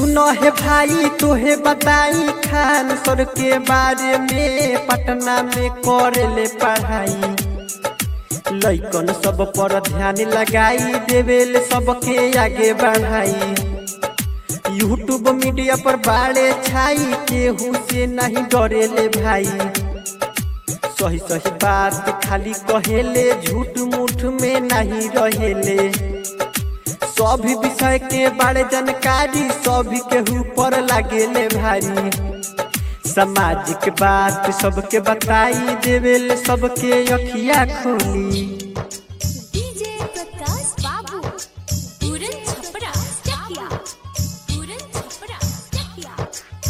सुनो है भाई तोहे बताई खान सर के बारे में पटना में करे पढ़ाई लैकन सब पर ध्यान लगाई देवेल सबके आगे बढ़ाई यूट्यूब मीडिया पर बाड़े छाई केहू से नहीं डरेले भाई सही सही बात खाली कहेले झूठ मूठ में नहीं रहेले सभी विषय के बारे जानकारी सभी के ऊपर लागेले भारी सामाजिक बात सबके बताई देवेल सबके अखिया खोली डीजे प्रकाश बाबू पूरन छपरा चकिया पूरन छपरा चकिया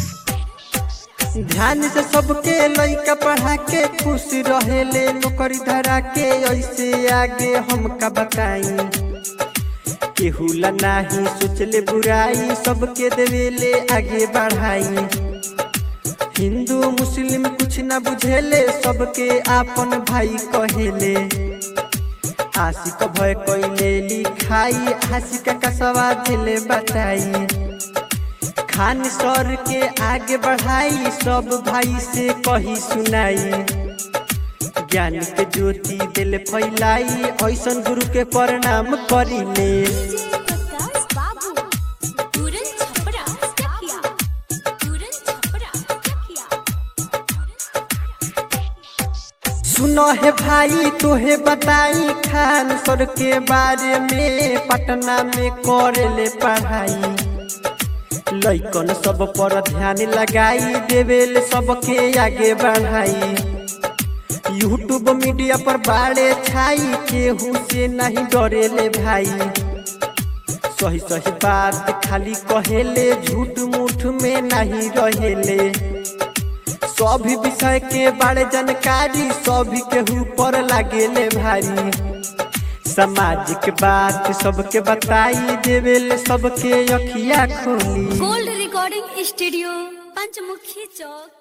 ध्यान से सबके लइका पढ़ा के खुश रहेले नौकरी धरा के ऐसे आगे हमका बताई केहू ला नाही सोचले बुराई सबके देवेले आगे बढ़ाई हिंदू मुस्लिम कुछ न बुझेले सबके आपन भाई कहेले आशिक भय कैले लिखाई आशिक का सवा दिले बताई खान सर के आगे बढ़ाई सब भाई से कही सुनाई ज्ञान के ज्योति दिल फैलाई ऐसन गुरु के प्रणाम करिले डीजे प्रकाश बाबू पूरन छपरा चकिया पूरन छपरा चकिया सुनो है भाई तोहे बताई खान सर के बारे में पटना में करे पढ़ाई लैकन सब पर ध्यान लगाई देवेल सबके आगे बढ़ाई यूट्यूब मीडिया पर बाड़े छाई केहू से नहीं डरेले भाई सही सही बात खाली कहेले झूठ मूठ में नहीं रहेले सभी विषय के बारे जानकारी सभी के ऊपर लागेले भारी सामाजिक बात सबके बताई देवेल सबके अखिया खोली गोल्ड रिकॉर्डिंग स्टूडियो पंचमुखी चौक